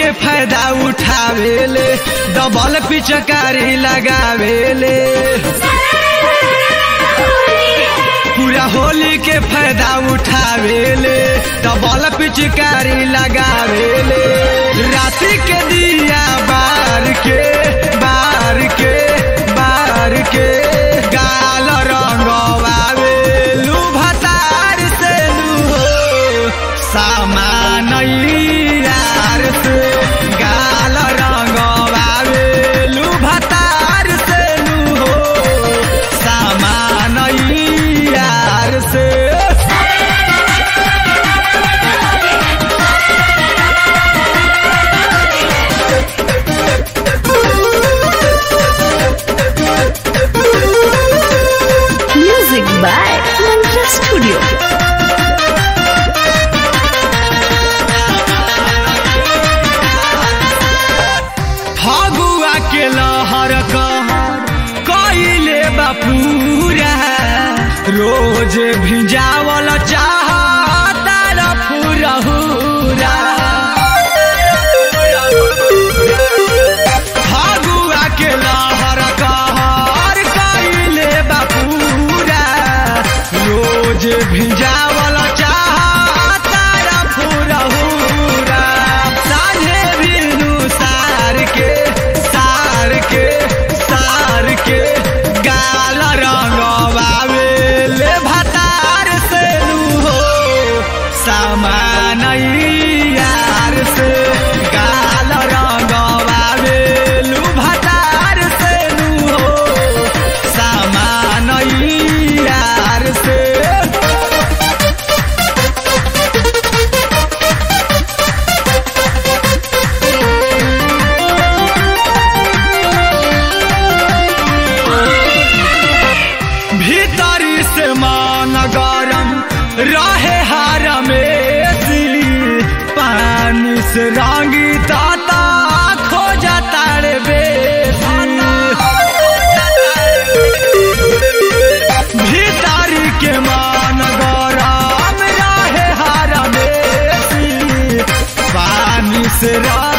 के फायदा उठावेले डबल पिचकारी लगावेले पूरा होली के फायदा उठावेले डबल पिचकारी लगावेले राति के दिया बार के बार के बार के गाल रंगवावे लू भतार से लू हो सामान यार से गाल रंगवावे लू भतार से लू हो सामान यार से Music by Mantra Studio. Phagua के लहर कहर कइले बापूरा रोज भिजावल चाह तार फुरहुरा फगुआ के लहर कहर कइले बापूरा रोज भिजावल चाह तार फुरहुरा साझे बिनु सार के सार के सार के गाल रंगवावे ले भतार से लू हो सामान यार से गाल रंगवावे लू भतार से लू हो सामान यार से भीतरी से मान गरम रहे हार में पानी से रंगी दाता खो जाता रे भीतरी के मान गरम रहे हार में पानी से रंगी